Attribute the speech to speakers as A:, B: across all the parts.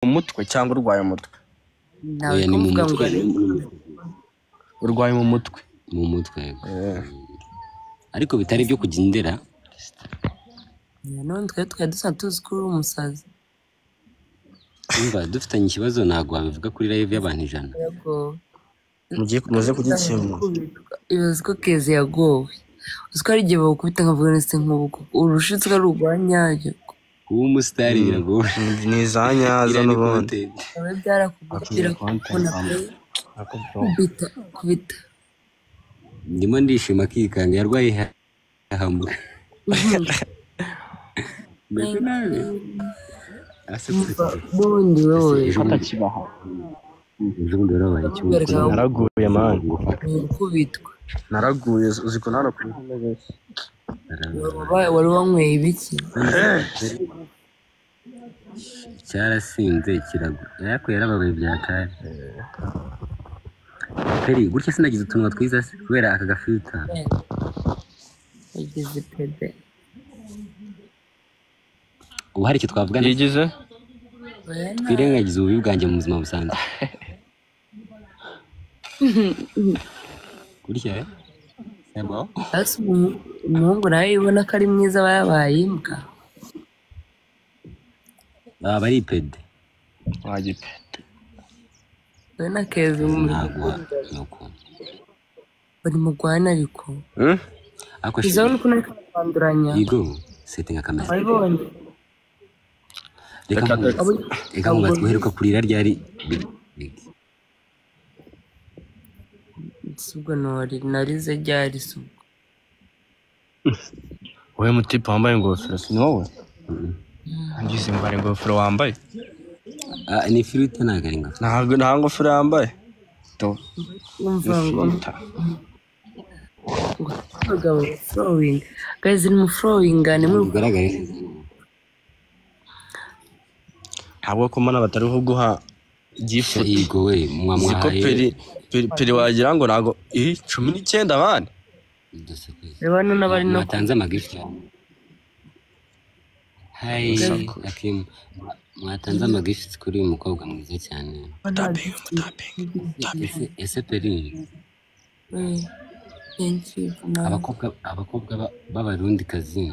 A: umutwe cyangwa urwaye umutwe
B: Oya,
C: nawe
B: ni mu
C: kuvuga ngo
B: mutwe.
A: urwaye mu mutwe
B: mu mutwe yego. ariko bitari ibyo kujya indera
C: none twe twari dusa tuzi ko uri umusazi
B: umva dufitanye ikibazo ntabwo wabivuga kuri live y'abantu ijana
C: yego
A: mugiye muze kugikemura
C: ibaze ko keze yagowe uzi ko hari igihe bagukubita nkavuga nese nk'ubu urushitse ko ari urwa nyayo
B: kuba umusitari biragoye
A: Ni- ni za nyaza
B: Iriya ni
A: n'ubundi
B: content.
C: nawe byarakubwira kubona pe kubita kubita
B: ndimo ndishima akikanga yarwaye iha- ihahamuka mbese nawe arasetse
C: bundi wowe
D: atakibaho
B: ejo bundi warabaye ikibuga
C: Kubereka
D: naraguye mani
C: ni gukubitwa
A: naraguye uzi ko narakuye
C: Waba- wari wanyweye ibiki
B: cyarasinze kirago ariko yarababaye bya kare peri gutya sinagize utunwa twiza se kubera aka gafilita
C: yagize pede
B: ubu hari icyo twavugana
D: yigize
B: twirengagize ububi bwanjye mu buzima busanzwe gutya eh? Yego.
C: Ese umu- umuhungu nawe ubona ko ari mwiza aba yabaye imbwa
B: baba ari pede
D: wagipe
C: we na keze mu-
B: ntabwo nuko
C: bari mu rwana ariko
B: ariko
C: izo ni ukuntu ari kwanduranya
B: yigo setinga kamera
C: wabibonye
B: reka mu-
C: Abo-
B: reka mubaze guheruka kurira ryari Big- big.
C: si ubwo nori narize ryari si ubwo
A: wowe mutipe wambaye ingofero si ni wowe ngize ngo hari ingofero wambaye
B: Ah, ni firute ntabwo ari ingofero
A: ntabwo nta ngofero yambaye Do-
C: wumva ngo
A: ifirita.
C: abagabo flowing guys ni mu flowing ni muri
B: bigaragare
A: ntabwo ko mana batariho guha gifu
B: yigo we
A: uzi ko peri
B: mwamwahaye
A: peri- peri wagira ngo ntabwo iri cumi n'icyenda abana
B: uduseke
C: reba hano n'abari no
B: mwatanze amagifuti hayi akimu mwatanze amagifuti kuri uyu mukobwa mwiza cyane Ese- ese peri
C: Eh, thank you na
B: abakobwa abakobwa ba- b'abarundikazi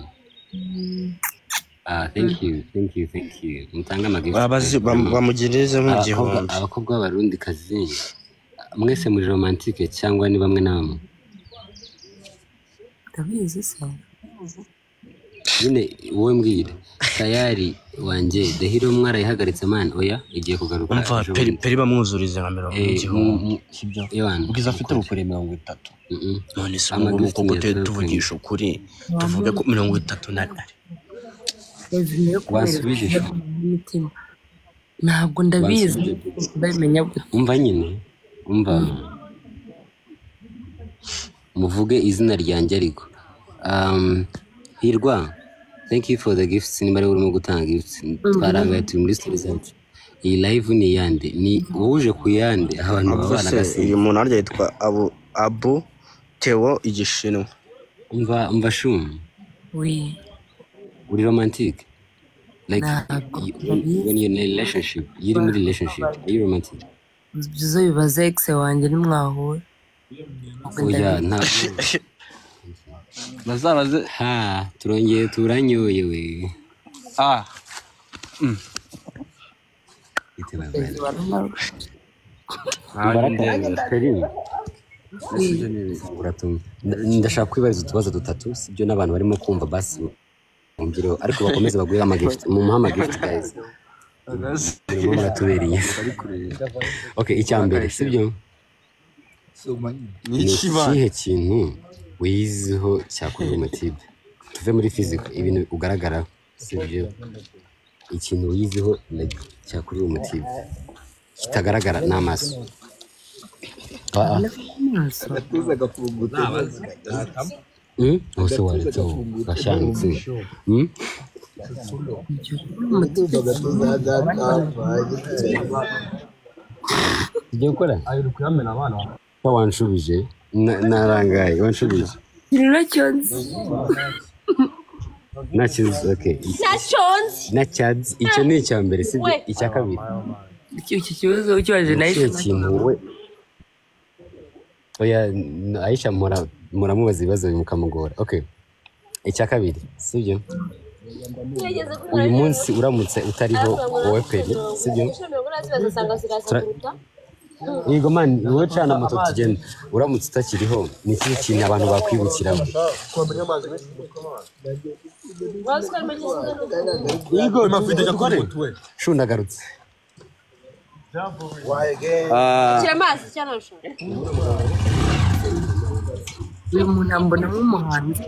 B: ah thank you thank you thank you mutange amagifuti
A: Abazi- bam- bamugirize mu
B: abakobwa
A: gihumbi
B: abakobwa b'abarundikazi mwese muri romantike cyangwa ni bamwe na bamwe
C: ndabizi se
B: nyine wowe mbwira tayari wanjye dahiro mwarayihagaritse mani oya igiye kugaruka
A: umva
B: ejo
A: peri
B: bundi.
A: peri bamwuzurize nka mirongo
B: Eh,
A: igihumbi
B: mm, mm,
A: sibyo
B: Ewana,
A: ubwiza afite bukora mirongo itatu
B: mm, mm.
A: none se ubu
B: Ama
A: ngubu
B: destiny
A: tujye
B: ya
A: tuvugisha ukuri tuvuge ko mirongo itatu na nane
C: bazimye yo
B: Wasubije
C: kubereka
B: ijambo.
C: umutima ntabwo ndabizi ndabimenya gute
B: umva nyine umva muvuge izina ryanjye ariko Um, hirwa thank you for the gifts niba ariwe urimo gutanga gifts twarangaye turi muri story zacu iyi live ni iyande ni wowe uje ku yande abantu
A: avuze
B: babana
A: se uyu muntu harya yitwa abu abu teo igishinwa
B: umva umva shuma
C: we
B: uri romantic like
C: Ntabwo.
B: you- when- when you're in a relationship iyo uri muri relationship are you romantic
C: byiza bibaze exe wanjye ntimwahura
B: oya ntabwo
D: bazabaze
B: ha turongeye turanyoye we
D: ah
B: itebabaye ndashaka kwibariza utubazo dutatu sibyo n'abantu barimo kumva basi bumvireho ariko bakomeze bagure amagifuti mumuhe amagifuti guys murimo muratubereye okay icya mbere sibyo ni ikihe kintu wiyiziho cyakurura umutibe tuve muri fizika ibintu ugaragara sibyo ikintu wiyiziho like, cyakurura umutibe kitagaragara n'amaso Ah, ah. Mm? Ose wanditseho gashanitse Mm? tugiye gukora ko wanshubije Na- narangaye wanshubije
C: kirura cyonzi
B: na chizi okay
E: nashonze
B: na chads icyo ni icya mbere sibyo
E: We.
B: icya kabiri
C: Icyo icyo kibazo ukibaje
B: ni
C: nawe
B: ikihe kintu we oya n- aisha mura- muramubaza ibibazo bimukamugora okay icya kabiri sibyo
E: ntiyageze kuri
B: uyu munsi uramutse utariho wowe peri sibyo yego man wowe cana moto tugenda uramutse utakiriho ni ikihe kintu abantu bakwibukiraho yego shundagarutse
E: shyira amazi cyangwa nashonje
C: uyu muntu ambona nk'umuhanzi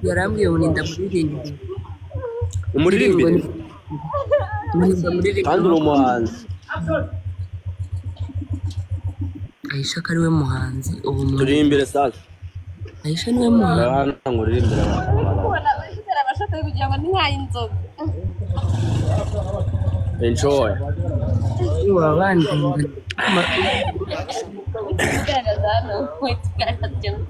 C: yarambwiye ngo ninda muririmbire
F: umuririmbire
C: ninda muririmbire
A: kandi uri umuhanzi
C: ayisha ko ariwe muhanzi ubu mu-
A: turirimbire sasa
C: ayisha niwe muhanzi
A: urabona ngo uririmbire abantu
E: kubona ushyira abashaka kugira ngo ntihaye inzoga
A: enjoy
C: waba bandinda
E: ugaragaza hano uhita ugaragaza ikintu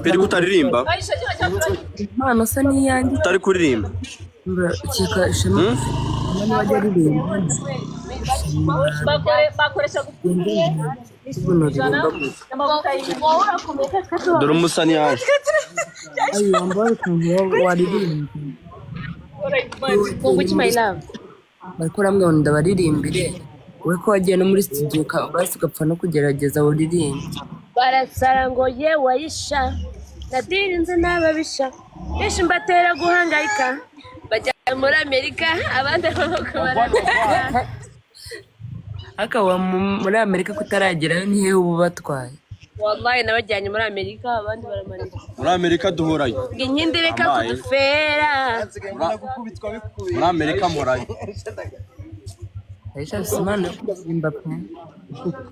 A: peri kutaririmba
C: impano asa n'iyanjye
A: utari kuririmba
C: mbura ukeka ishema niba wajya aririmba
E: bakoresha gupfuye
C: ubuno ririmba gusa
E: wowe urakomeye kandi
A: dore umusani yaje
C: ayo wambaye ukuntu wa- waririmba
E: bunguki my love
C: bari kurambwira ngo ndabaririmbire wowe ko wagiye no muri studio ka- basi ugapfa no kugerageza uririmbe
E: barasara ngo ye wayisha nadirinze n'ababisha benshi mbatera guhangayika bajya muri amerika abandi amaboko baragana
C: akaba muri amerika kutaragerayo ni hehe uba ubatwaye
E: wallahi nabajyanye muri amerika abandi baramarika
A: muri amerika duhurayo
E: ngo inkindi reka
A: Amaye.
E: kudufera
A: muri amerika murayo
C: ayisha afite impano yo kuririmba pe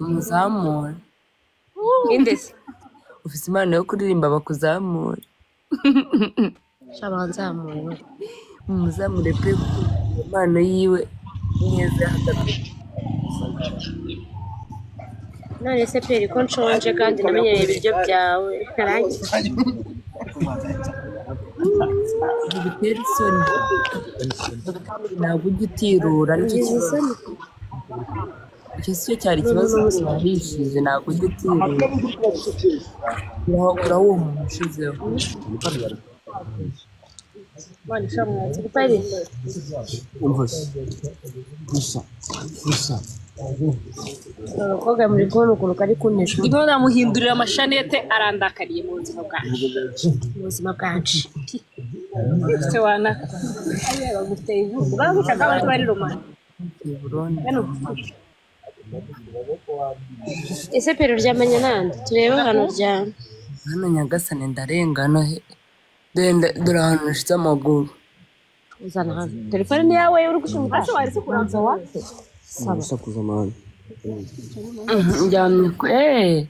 C: umuzamura
E: indesi
C: ufite impano yo kuririmba bakuzamure
E: shabanzamuwe
C: umuzamure pe impano yiwe neza
E: none se peri ko nshonje kandi namenyereye ibiryo byawe karangi
C: bitera isoni ntabwo ujya utirura nicyo kibazo icyo si cyo cyari ikibazo bose barishije ntabwo ujya utirura uraho uwo muntu ushizeho
E: none shamwatsi peri abakobwa muri kubona ukuntu kari kunesha ndimo namuhindurira amashanete arandakariye mu buzima bwanjye mu buzima bwanjye se wana baguteye inkunga bagucaga bari bari romani
C: i burundi
E: ese peri uryamanye nande turebe ahantu uryamye
C: hano nyagasane ndarengana he Dore nda- dore ahantu nashize amaguru
E: uzana hano telefone ni yawe uri gushimuta ubanza wake saba
C: njyamye ku eee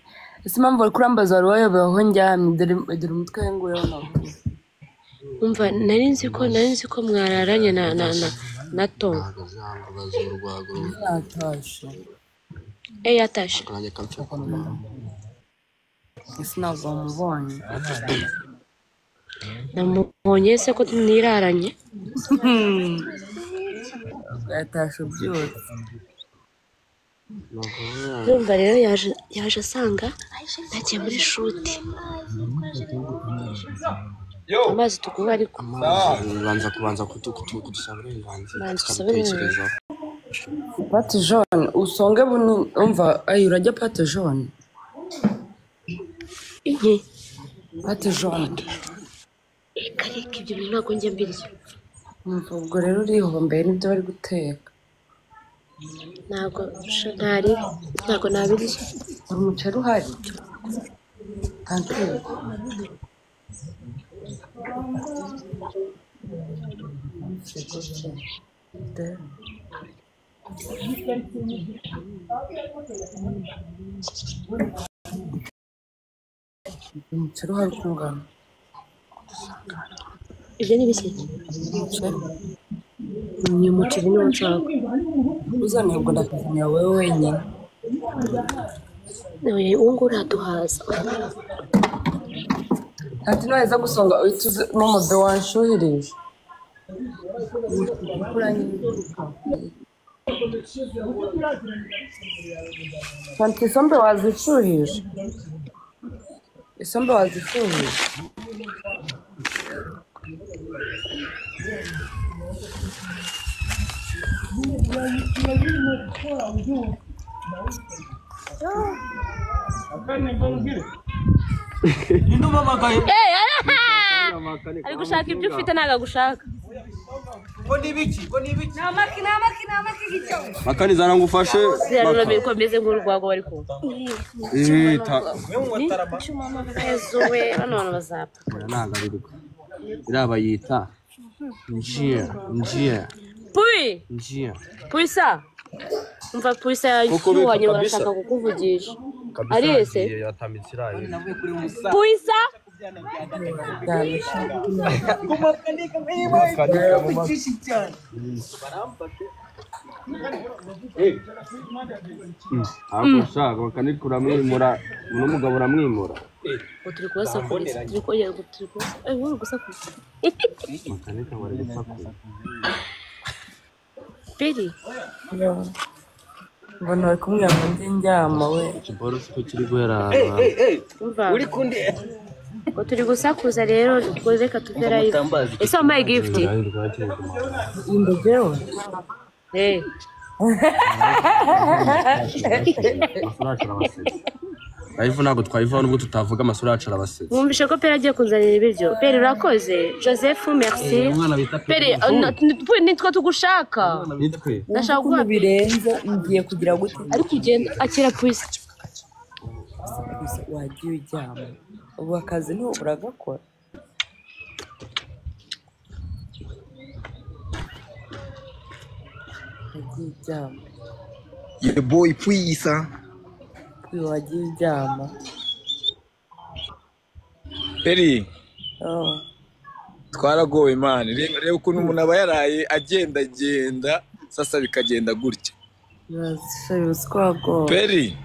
C: ese impamvu bari kurambaza wari wayobewe aho njyamye dore dore umutwe wenguyeho amaguru
E: umva nari nzi ko nari nzi ko mwararanye na na na na tom
C: natashe
E: eh yatashe
C: ese ntabwo wamubonye
E: namubonye se ko mwiraranye
C: yatashe byose
E: urumva rero yaje yaje asanga nagiye muri shuti amazi tuguha ariko
A: banza kubanza kudusaba uburenganzira
E: Banza usaba uburenganzira.
C: pate jone usonge bunini umva ayi urajya pate jone
E: iki
C: pate jone
E: reka reka ibyo bintu ntabwo njya mbirya
C: umva ubwo rero urihombeye n'ibyo bari guteka
E: ntabwo sha- ntari ntabwo nabirya
C: hari umuceri uhari tankiyu umuceri uhari ukungana
G: ibyo ni bishya
H: ni umuceri niwo nshaka uzanebwa ndakuzanira wowe wenyine
G: uwo nguwo uraduhaza
C: ati naheza gusonga uhita uze n'umudo wanshuhirije fanta isombe wazishuhije isombe wazishuhije
G: ari gushaka ibyo ufite ntabwo agushaka
I: makani zana ngufashe
G: zirarurabirwa komeze nk'urwagwa bari kumva
I: ihita
G: ejo we bano bantu bazapfa
I: nagarurirwa iriya bayita njiya njiya
G: puyi
I: njiya
G: puyisa umva puyisa
I: Koko beka
G: yanyuwanye
I: kabisa.
G: barashaka kukuvugisha ari ese
I: yatamitse iriya
G: puyisa
I: ntabwo ushaka bakanitwa uramwimura uno mugabo uramwimura
G: ngo turi kubasakuriza turi kongera ngo turi kubasakuriza eh wowe uri gusakuriza
I: makanitwa bari gusakura
G: peri
C: ngo ntari kumwe ngo njye njyama we
I: ikiboro siko kiri guhera ahantu hamwe
G: umva ngo turi gusakuza rero ubwo reka tuve live ese wambaye gift
C: inda jyewe
G: eh
I: live ntabwo twayivaho nubwo tutavuga amasura yacu arabasetsa
G: wumvishe ko peri agiye kunzanira ibiryo peri urakoze joseph merci peri eh, na- ni- twe- nitwe tugushaka
I: nitwe
G: ndashaka guha
C: birenze ngiye kugira gute
G: ariko ugenda akira puyisa
C: gusa wagiye ujyama ubu akazi ntubu uragakora wagiye ujyama
J: Your boy Puisa.
C: uyu wagiye ujyama
J: Peri,
C: Oh,
J: twaragowe mani. Reba reba ukuntu umuntu aba yaraye agendagenda, sasa bikagenda gutya.
C: urashoye uswago
J: Peri,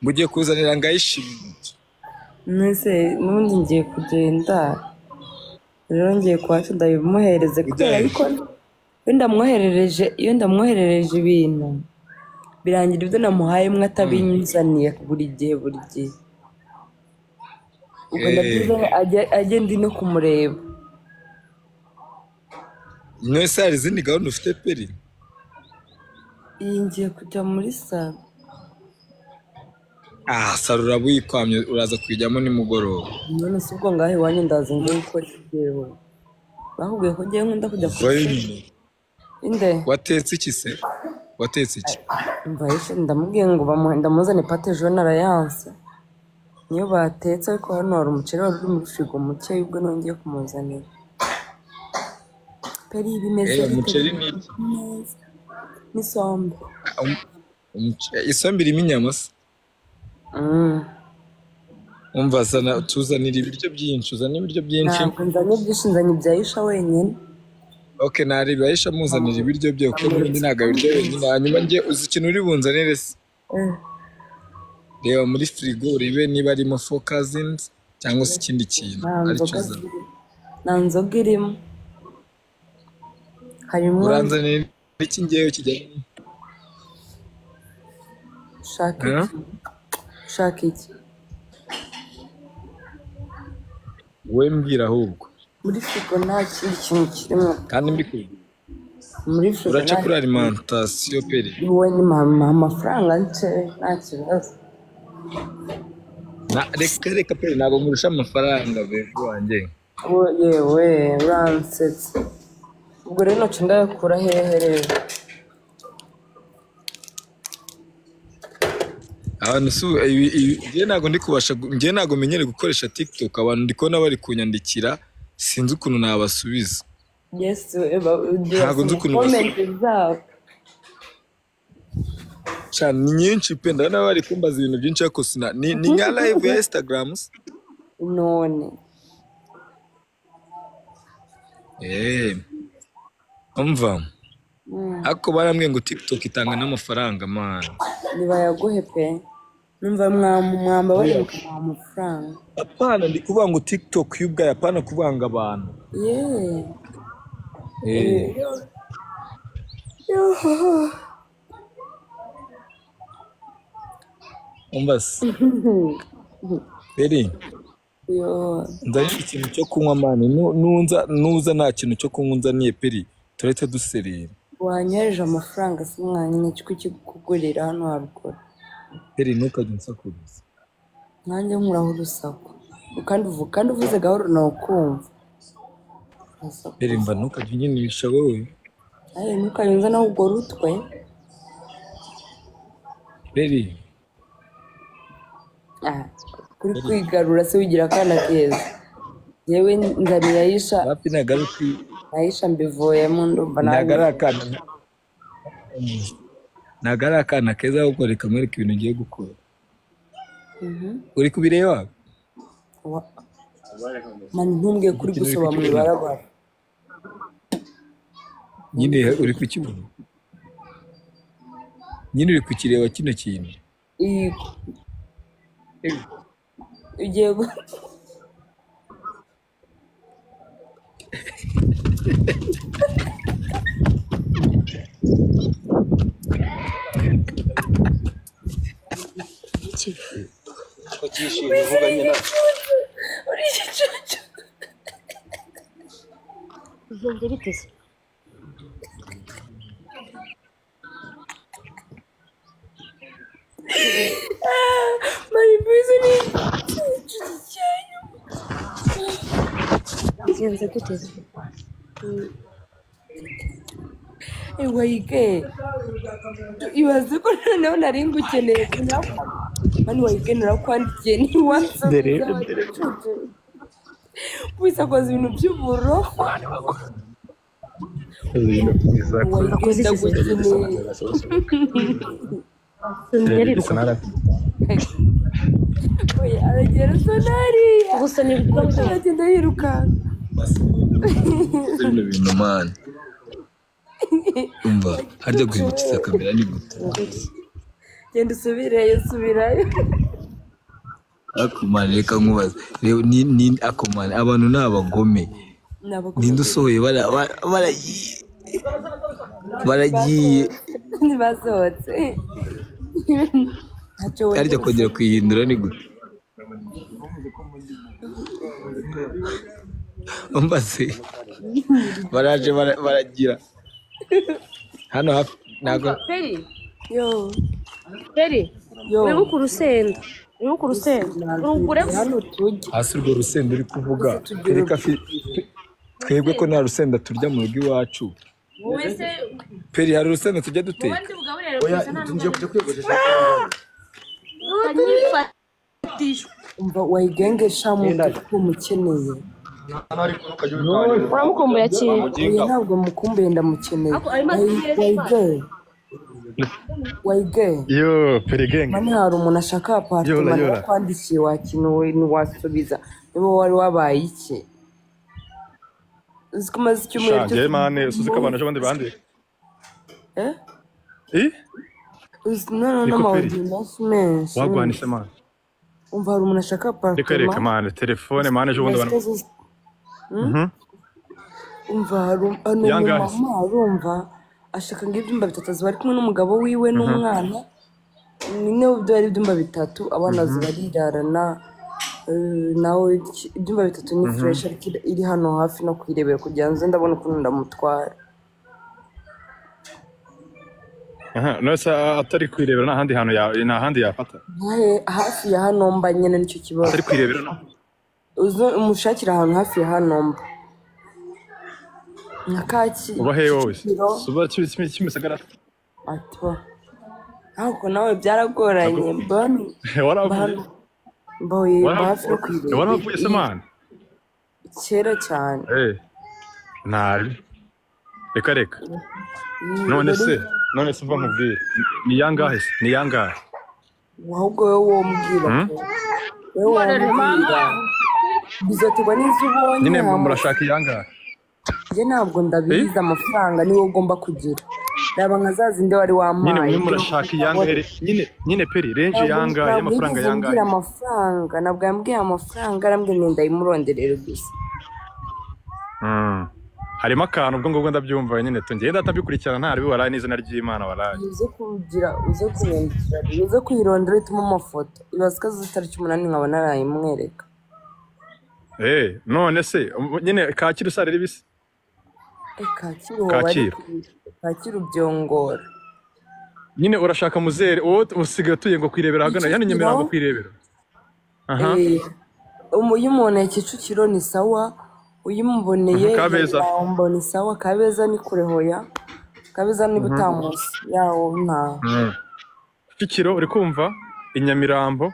J: mugiye kuzanira ngayishimye.
C: mbese n'ubundi ngiye kugenda rero ngiye kwa shoda bimuhereze kubera ariko iyo ndamwoherereje iyo ndamwoherereje ibintu birangira ibyo namuhaye mwe atabinyuzaniye buri gihe buri gihe ubwo ndabyiza ajya- ajye ndi no kumureba
J: Mwese hari izindi gahunda ufite peri?
C: iyi ngiye kujya muri salo
J: Ah, sarura wikwamye uraza kuyijyamo nimugoroba.
C: none si ubwo ngaho iwanyu ndaza ngo gukora ibyewe bakubwiye ko ngewe nkunda kujya ku ishuri
J: Peri,
C: inde
J: Watetse iki se? Watetse iki?
C: umva yishe ndamubwiye ngo bamuhe- ndamuzane pate jone arayanse niyo batetse ariko hano hari umuceri wari uri muri firigo muke ubwo nongeye kumuzanira peri bimeze
J: Eh,
C: bite?
J: umuceri ni iki?
C: Neza. n'isombe
J: Um- umuce- Isombe irimo inyama se?
C: Mm.
J: Umva zana tuzanira ibiryo byinshi, uzana ibiryo byinshi.
C: ntabwo nzanye byinshi nzanye ibya yisha wenyine
J: Ok, nareba Aisha muzanira ibiryo bye kuko n'ubundi ntabwo abirya wenyine. Hanyuma njye uzi ikintu uri bunzanire se?
C: Eh,
J: Reba muri firigo urebe niba arimo fokazinzi cyangwa se ikindi kintu
C: nta
J: aricyo
C: nzoga
J: uzana.
C: ziri- nta nzoga irimo harimo
J: Uranzanira iki ngewe kijyanye?
C: shaka
J: Eh?
C: iki shaka iki
J: Wowe mbwira ahubwo.
C: muri firigo nta kindi kintu kirimo
J: Kandi mbikubwira.
C: muri firigo
J: Uraca
C: nta
J: kuri alimentation peri.
C: wowe ni mama amafaranga nce nta kibazo
J: Na- Reka reka peri ntabwo nkurusha amafaranga bego wanjye.
C: Wo- yewe uransetsa ubwo rero ntoki ndayakura hehe rero
J: Abantu si ibi- ibi- njye ntabwo ndi kubasha gu- njye ntabwo menyereye gukoresha TikTok abantu ndi kubona bari kunyandikira sinzi ukuntu nabasubiza.
C: yesi we, ba- ugiye
J: Ntabwo nzi
C: basoma
J: ukuntu
C: komenti zabo
J: cyane ni nyinshi pe ndabona bari kumbaza ibintu byinshi ariko sina ni, ni nka live ya instagram se?
C: none
J: Eh. Umva. Ako barambwiye ngo TikTok itanga n'amafaranga mana.
C: ntibayaguhe pe numva mwamu- mwambabarira mukamuha amafaranga
J: Apana ndi kuvuga ngo TikTok yo ubwayo apana kuvanga abantu.
C: yewe
J: Eh. Umva se. Beri,
C: yo
J: nzanye ikintu cyo kunywa mani nunza nuza nta kintu cyo kunywa unzaniye peri turahita duserera
C: wanyohereje amafaranga si mwanyine cyo kukugurira hano haruguru
J: peri ntukajye unsakuza
C: nanjye nkuraho urusaku kandi uvu- kandi uvuze gahoro nawukumva Urusaku.
J: peri mba ntukajye unyinisha wowe
C: ayi ntukayunze nawe ubwo rutwe
J: peri
C: Ah, kuri kwigarura se wigira akana keza yewe nzanira ayisha
J: hafi nagaruka
C: ayisha mbivuyemo ndumva
J: ntago ari
C: nanjye
J: akana ntago ari akana keza ahubwo reka mwereke ibintu ugiye gukora uri kubireba
C: Wa- mani ntumbwiye kuri gusoba mu ibarabara
J: nyine uri kukibona nyine uri kukireba kino kintu
C: Iyi- ugiye gu- uri igicucu
G: Byumva bite se?
C: mani mbizi ni igicucu cyane
G: Byumva bite se?
C: ewa yige ibaze ko noneho nari ngukeneye sinakwa- mani wayige narakwandikiye ntiwansubiza igicucu wese akoze ibintu by'uburo
G: Akoze iki se?
C: ndagukeneye
G: Sonari
C: Oya, aragera asa n'ariya
G: gusa ni ibibazo
C: aragenda yirukanka
J: bino bintu mani umva harya guhindukiriza kamera ni gute
C: genda usubireyo subirayo
J: akomane reka nkubaze reba ni ni akomane abantu ni abagome ninde usohoye bara- bara- baragiye baragiye
C: ntibasohotse ntacyo
J: harya
C: wongera
J: kongera kuyihindura ni gute mbaze baraje bara- baragira hano hafi ntabwo
G: Peri
C: yo
G: Peri
C: yo
G: wibuke urusenda wibuke urusenda urugure
C: hano tujya
J: hasi urwo rusenda uri kuvuga reka fi- pe- twebwe ko nta rusenda turya mu rugo iwacu
G: wowe se
J: peri hari urusenda tujya duteka
G: ubundi bugaburire gusa nta n'ubwo
C: umva wayigenge shamutuku mukeneye
G: uramukumbura cyane
C: oya ntabwo mukumbuye ndamukeneye
G: Ako arimo asubira
C: wayige wayige
K: Yo, perigenge.
C: mani hari umuntu ashaka
K: Yora,
C: aparitoma
K: yora.
C: nakwandikiye wakinuwe ntiwasubiza niba wari wabaye iki uzi ko umaze icyumweru cyose
K: Shanje mane, usuze ko abantu ejo abandi bandi.
C: Eh?
K: Eh?
C: Uzi noneho
K: Niko peri.
C: n'amawodi menshi menshi
K: Wagwanisha mane.
C: umva hari umuntu ashaka
K: Reka reka
C: aparitoma
K: mane, telefone mane ejo bundi abantu.
C: Mbese uzi-
K: Mhm.
C: umva hari um- hari umu
K: Yangahe?
C: mama arumva ashaka ngo ibyumba bitatu aziba ari kumwe n'umugabo wiwe n'umwana nyine byo ari ibyumba bitatu abana ziba arirarana eh, nawe iki- ibyumba bitatu ni fureshi ariko iri- iri hano hafi no kuyirebera kugira ngo nze ndabona ukuntu ndamutwara
K: Aha, nose atari kwirebera nta handi hantu ya nta handi yafata.
C: Nkahe hafi ya hano mba nyine nicyo kibazo
K: Atari kwirebera nta.
C: uze umushakire ahantu hafi ya hano mba nka kacyi
K: Uba he wowe?
C: Kicukiro.
K: Suba kimwe kimisagara.
C: atiwa ariko nawe byaragoranye mba hano- mba
K: Waravuye.
C: hano mba hoye- mba hafi yo
K: Waravuye. Waravuye se
C: kuyirebera.
K: mane.
C: kera cyane
K: Eh. Nabi. Reka reka.
C: Iyi
K: None
C: rero-
K: se, none se uva nkubwire. Ni yangahe? se? Ni yangahe?
C: ahubwo wowe wombwira
K: Hmm?
C: ko. wowe wombwira bizaterwa n'izo ubonye
K: Nyine mu-
C: hama.
K: murashaka iyangahe?
C: njye ntabwo ndabizi amafaranga niwo ugomba kugira reba nka za zindi wari
K: nyine
C: wampaye
K: mwe murashaka iyangahe nyine nyine peri renje
C: Ntabwo-
K: yangahe
C: ntabwo
K: y'amafaranga
C: yigeze ambwira
K: yangahe
C: amafaranga ntabwo yambwiye amafaranga arambwira ngo ndayimurondorere gusa
K: Mm. harimo akantu ubwo ngubwo ndabyumva nyine tugenda atabikurikirana ntaribi waraye n'izina ry'imana waraye
C: uze kugira uze kumwandikira uze kuyirondora utuma amafoto ibaza ko azi itariki umunani nkaba narayimwereka
K: Eh, none se um, nyine kakira usare ribisi
C: Eh, kacyiru wowe
K: Kacyiru.
C: ariko- kacyiru byongora
K: nyine urashaka muzere wowe usigaye utuye ngo kwirebera ahagana yani nyemera ngo kwirebera aha
C: Eh, umu- iyo umuntu kicukiro ni sawa uyimuboneye
K: Mhm, Kabeza.
C: yambo ni sawa kabeza ni kure hoya kabeza niba
K: Mhm.
C: utamuzi yawo nta
K: Mm. kicukiro uri kumva i nyamirambo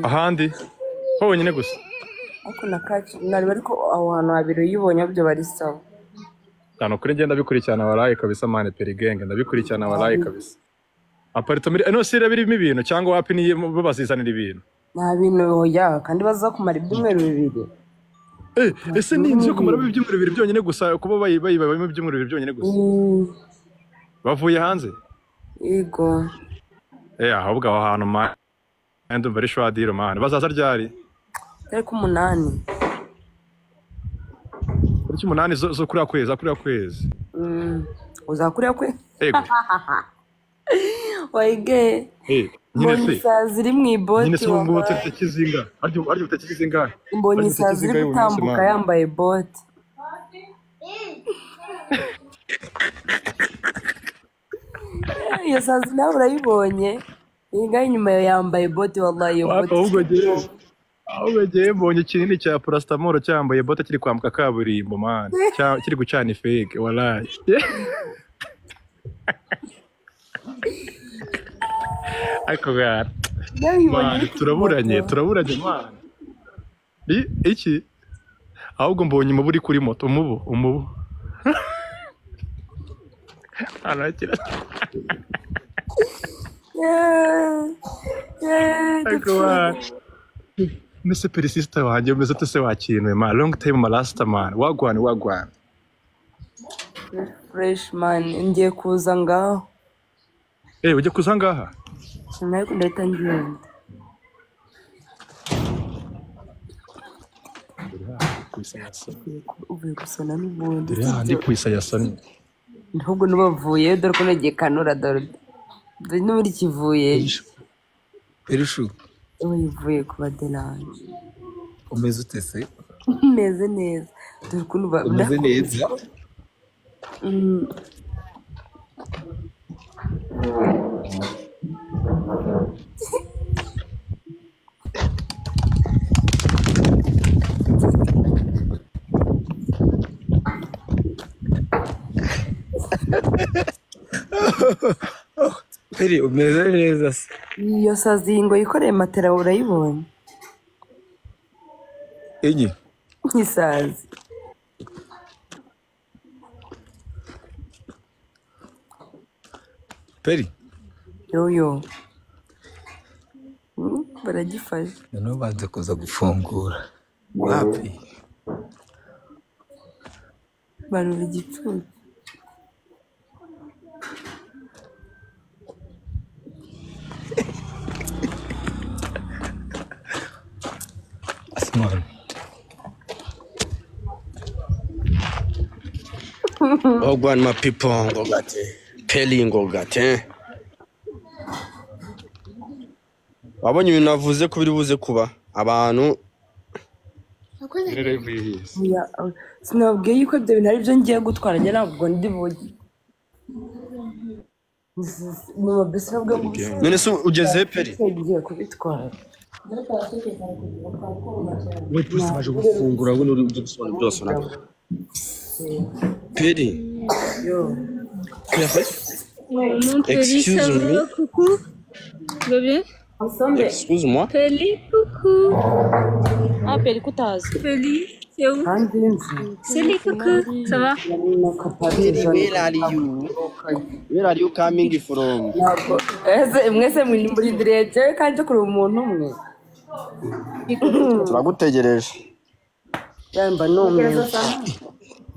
K: ahandi honyine gusa
C: ariko na kacyiru nareba ariko aho hantu habiri uyibonye byo bari sawa
K: cyane kuri ngenda ndabikurikirana waraye kabisa mane perigenge ndabikurikirana waraye kabisa aparitoma iri- eh, nose iraba irimo ibintu cyangwa wapi niyo bo bazizanira ibintu
C: nta bintu hoya kandi bazakumara ibyumweru bibiri
K: Eh, ese ni inzu yo kumaramo ibyumweru bibiri byonyine gusa kuba bayi- bayibamo ibyumweru bibiri byonyine gusa bavuye hanze
C: yego
K: Eh, ahubwo aho hantu ma ndumva ari shwadiro mahano bazaza ryari
C: ariko umunani
K: tariki umunani zo zo kuriya kwezi za kuriya kwezi
C: Mm, uzakuriya kwe
K: Yego.
C: wayige
K: Eh, nyine
C: mbonye
K: se
C: isazi ziri mu
K: nyine
C: iboti
K: se ubu ngubu
C: wabaye.
K: tariki kizinga aryo aryo tariki kizinga
C: mbonye isazi ziri gutambuka yambaye bote iyo sazi nawe urayibonye ingahe inyuma yawe yambaye bote wallahi iyo bote
K: ahubwo ngewe ahubwo ngewe mbonye ikinini cya paracetamol cyambaye bote kiri kwambuka kaburimbo mani Cya- kiri gucana ifeke waraye ariko gara mani turaburanye turaburanye mani I- iki ahubwo mbonye umubu uri kuri moto umubu umubu arakira
C: Yeah, yeah,
K: ariko
C: gaciro.
K: mani Mese perisisita wanjye umeze ute se wakinuye ma longi tayimu marasita mani wagwane wagwane
C: fresh man ngiye kuza ngaho
K: Eh, ujya kuza ngaha?
C: ariko ndahita ngenda uvuye gusana n'ubundi
K: Dore hahandi ku isayasoni.
C: ahubwo n'ubavuye dore ko nagiye kanura dore dore n'ubundi kivuye ejo
J: Perishu
C: ubu yivuye ku badelanje
J: umeze ute se
C: meze neza dore ukuntu ba-
J: umeze neza
C: Mm,
J: Peri umeze neza se
C: iyo sazi iyi ngo yikoreye matera urayibonye
J: enye
C: nk'isazi
J: Peri
C: yoyo Mm, baragifashe
J: noneho banze kuza gufungura wapi
C: barura igicucu
J: asimani
L: ogwani mapipo ngogate peli ngogate wabonye ibintu navuze ko biri buze kuba abantu
C: Oya, oya. sinabwiye yuko ibyo bintu ari byo ngiye gutwara njye ntabwo ndi buge mu mabisi nabwo
L: none se ugeze he peli
C: ngiye kubitwara
L: we pulisi baje gufungura we nturi gusobanura byose nabwo peli
G: Mon Peli,
L: Excuse
G: ça
L: me.
G: va, coucou. Tu vas bien
L: excuse moi
G: Peli, coucou. Ah, Peli, Koutaz. Peli, c'est où Peli, coucou. Ça va
L: peli where are you where are you coming from
C: ntabwo ese mwese muri muri direge kandi kureba umuntu umwe
L: turagutegereje
C: yamba numwe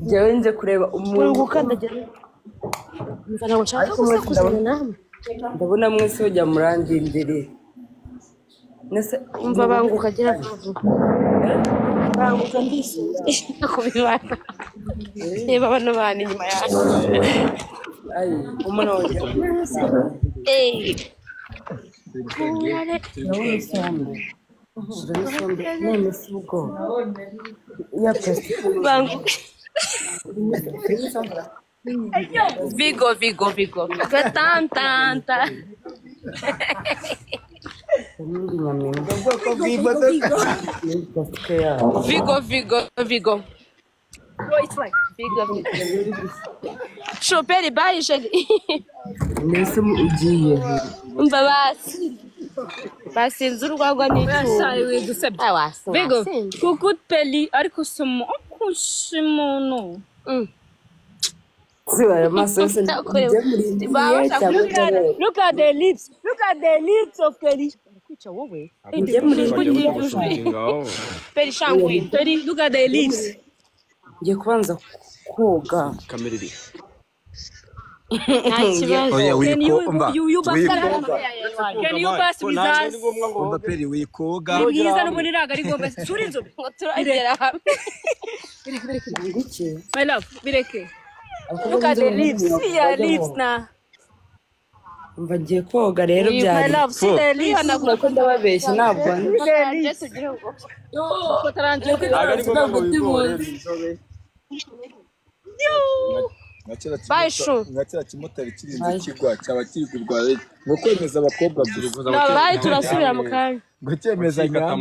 C: njyewe nje kureba
E: Uri
C: umuntu
E: gukandagira Umva ntabwo nshaka gusakuzanya namwe
C: ndabona mwese mujya murandindirira Nese
E: umva banguka gira vuba banguka ndishimye kubibana reba abana bana inyuma yawe
C: ayi umuntu wanjye
E: eyi kurare
C: ndabona isombe ndabona isombe none si ubwoba ya pesi
E: banguka vigo vigo vigo gatantanta
C: n'indi nyaminga gasike
E: vigo vigo vigo vigo vigo shoperi bayije
C: mbese ugiye
E: umva basi basinze urwagwa n'icyuma
M: Vigo, kuku peli ariko usoma ukunshi umuntu
C: ziba amaso yose njye muri ndiye cyangwa utabera
E: Look at the lips. Look at the lips of Kelly. Kwica wowe. Ende muri kuri Peri shangwe. Peri look at the lips.
C: ngiye kubanza koga
N: kamera iri
E: Nta kibazo.
J: Oya,
E: Can you
J: wiko- umva,
E: you you bust
J: wiko-
E: around? Can you bust with us?
J: Umva peri wikoga
E: Ni bwiza n'ubundi ntabwo ari ngombwa turi inzu ngo turagera hamwe
C: iki
E: my love bireke look at the lips see your lips na
C: umva ngiye koga rero
E: You, my
C: byari
E: love, see the lips.
C: Urabona ko ndababeshya ntabwo ari
E: Yesu gira ngo. Kuko atarangiye
C: Ntabwo ari ngombwa ngo bigore.
E: Bye, Shu.
J: nka kiriya kimotari kirinze kigwa cyaba kigurwa ngo kwemeza abakobwa gusa
E: Nabaye turasubira mu kanya.
J: ngo cyemeza nka